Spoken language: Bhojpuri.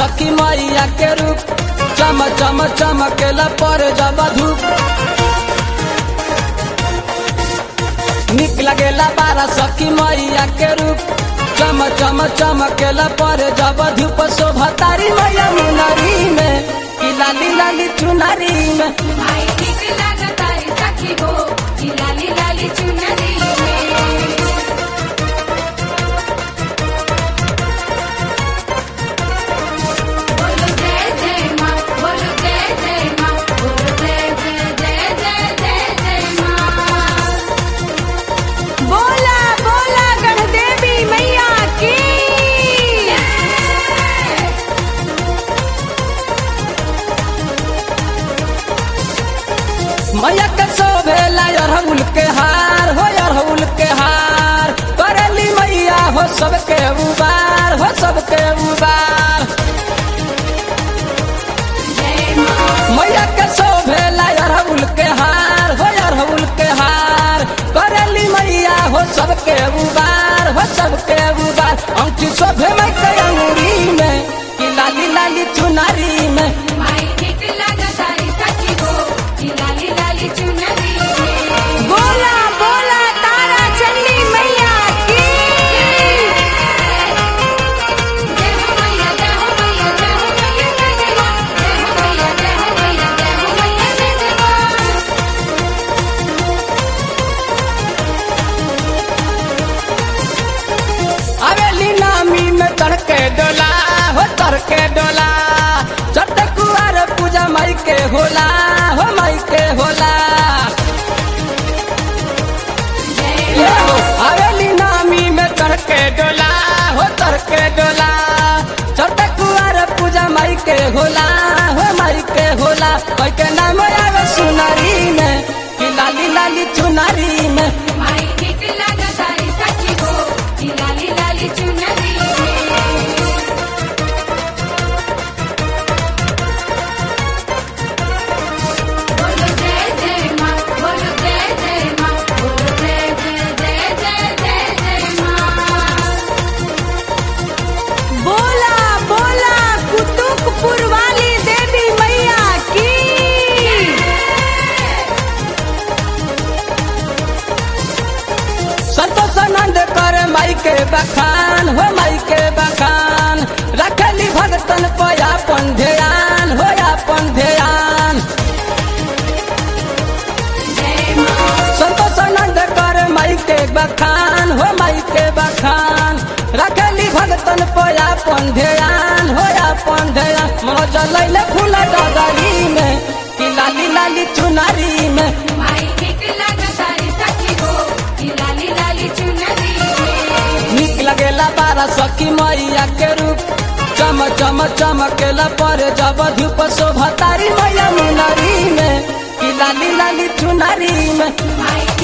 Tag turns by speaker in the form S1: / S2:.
S1: सखी मैया के रूप चम चम चमकेला पर जब धूप निक लगेला बारा सखी मैया के रूप चम चम चमकेला पर जब धूप शोभा तारी मैया मुनरी में कि लाली लाली चुनरी में
S2: माई ठीक लागतारी सखी हो कि लाली लाली चुनरी में बोलो जय जय माँ बोलो जय जय माँ बोलो जय जय जय जय जय जय माँ
S3: बोला बोला गणदेवी मैया की
S1: मैया के शोभेला अरहुल के हार हो अरहुल के हार करेली मैया हो सबके उबार हो सबके उबार
S2: जय माँ
S1: मैया के शोभेला अरहुल के हार हो अरहुल के हार करेली मैया हो सबके उबार हो सबके उबार अंकी शोभे में के अंगूरी में कि लाली लाली चुनारी में
S2: माई ठीक लागतारी सखी हो कि लाली लाली चुनरी में
S3: बोला बोला तारा चंडी मैया की
S2: जय हो मैया जय हो मैया जय हो मैया जय जय माँ जय हो मैया जय हो मैया जय हो मैया जय जय माँ
S1: अवेली नामी में तड़के डोला हो तड़के डोला चट कुआर पूजा माई के होला हो माई के होला ये हो, अवेली नामी में तड़के डोला हो तड़के डोला चट कुआर पूजा माई के होला हो माई के होला कोई के नाम आवे सुनारी में कि लाली लाली चुनारी में
S2: माई ठीक लागतारी सखी हो कि लाली लाली चुनरी में बोलो जय जय माँ बोलो जय जय माँ बोलो जय जय जय जय जय जय माँ
S3: बोला बोला कुतुकपुर वाली देवी मैया की
S1: संतोष आनंद कर माई के बखान हो माई के बखान रखली भगतन पर अपन ध्यान हो अपन ध्यान
S2: जय माँ
S1: संतोष आनंद कर माई के बखान हो माई के बखान रखली भगतन पर अपन ध्यान हो अपन ध्यान मनोज लैले फूल डगरी में कि लाली लाली चुनारी में
S2: माई ठीक लागतारी सखी हो कि लाली लाली चुनरी में
S1: नीक लगेला बारा सखी मैया के रूप चम चम चमकेला पर जब धूप शोभा तारी मैया मुनरी में कि लाली लाली चुनरी में
S2: माई